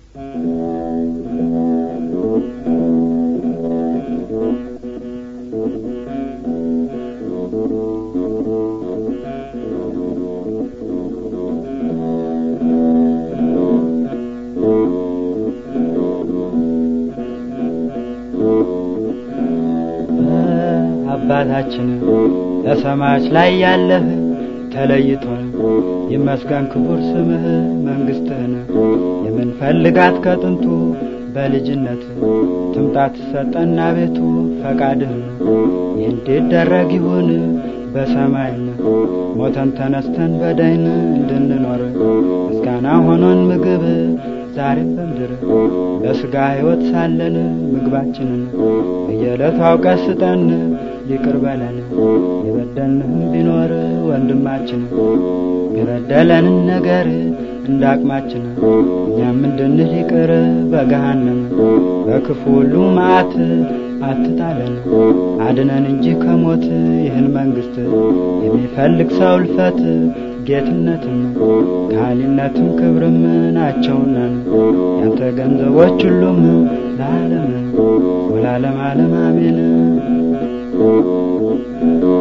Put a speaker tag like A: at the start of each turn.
A: አባታችን በሰማዮች ላይ ያለህ ተለይቶን ይመስገን ክቡር ስምህ መንግስትህን የምንፈልጋት ከጥንቱ በልጅነት ትምጣት ሰጠና ቤቱ ፈቃድህን እንዲደረግ ይሁን በሰማይም ሞተን ተነስተን በዳይን እንድንኖር ምስጋና ሆኖን ምግብ ዛሬም በምድር በስጋ ሕይወት ሳለን ምግባችንን በየዕለቱ አውቀ ስጠን ይቅር በለን የበደልንህም ቢኖር ወንድማችን የበደለንን ነገር እንደ አቅማችን እኛም እንድንል ይቅር በገሃነም በክፉ ሁሉ መዓት አትጣለን አድነን እንጂ ከሞት ይህን መንግስት የሚፈልግ ሰው እልፈት ጌትነትም ካህሊነትም ክብርም ናቸውና ያንተ ገንዘቦች ሁሉም ለዓለም ወላለም ዓለም አሜን